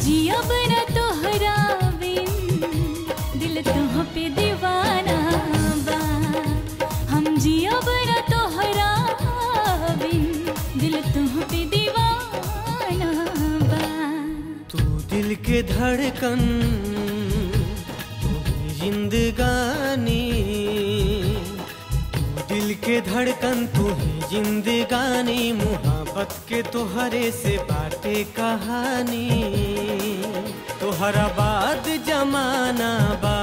जियब न तोहरा बिन दिल तुह पे दीवाना बा हम जियब न तोहरा बिन दिल तुह पे दीवाना बा तू दिल के धड़कन तू जिंदगानी तू दिल के धड़कन तू ही जिंदगानी मुहब्बत के तोहरे से बाटे कहानी तोहरा बाद जमाना बा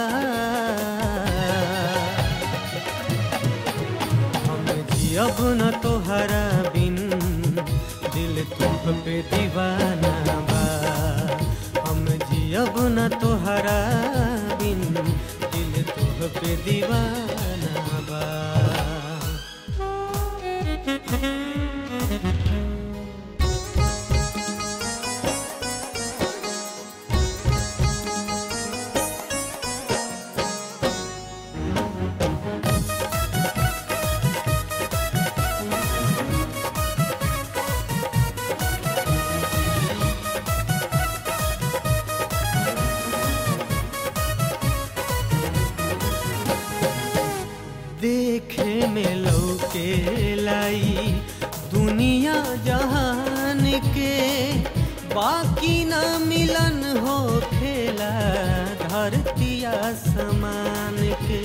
हम जियब न तोहरा बिन दिल तुह पे दीवाना बा हम जियब न तोहरा बिन दिल तुह पे दीवाना बा देखे में लौके लाई दुनिया जहान के बाकी ना मिलन हो खेला धरतिया समान के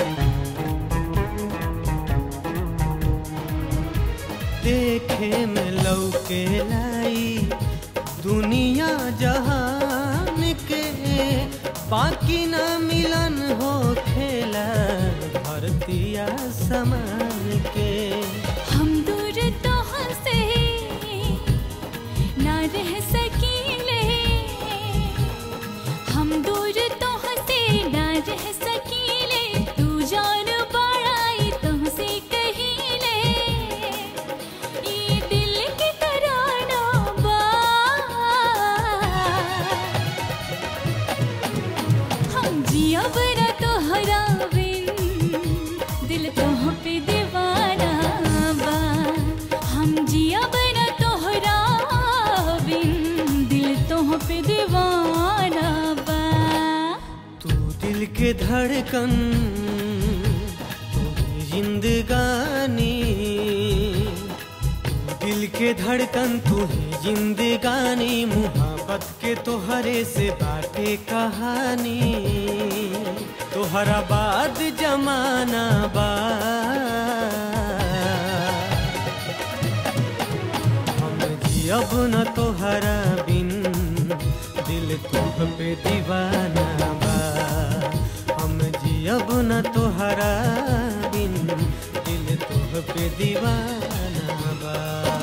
देखे में लौके लाई दुनिया जहान के बाकी ना मिलन हो खेला धरतिया समान के हम दूर तो हंसे ना रह सकीले हम दूर तो हंसे ना रह सकीले तू जान बड़ाई तुमसे कहीले ये दिल के तराना बा हम जियब न तोहरा बिन दिल तोह पे दीवाना बा हम जियब न तोहरा बिन दिल तोह पे दीवाना बा तू दिल के धड़कन तू जिंदगानी तू दिल के धड़कन तू ही जिंदगानी मुहब्बत के तोहरे से बाटे कहानी तोहरा बाद जमाना बा हम जियब न तोहरा बिन दिल तुह पे दीवाना बा हम जियब न तोहरा बिन दिल तुह पे दीवाना बा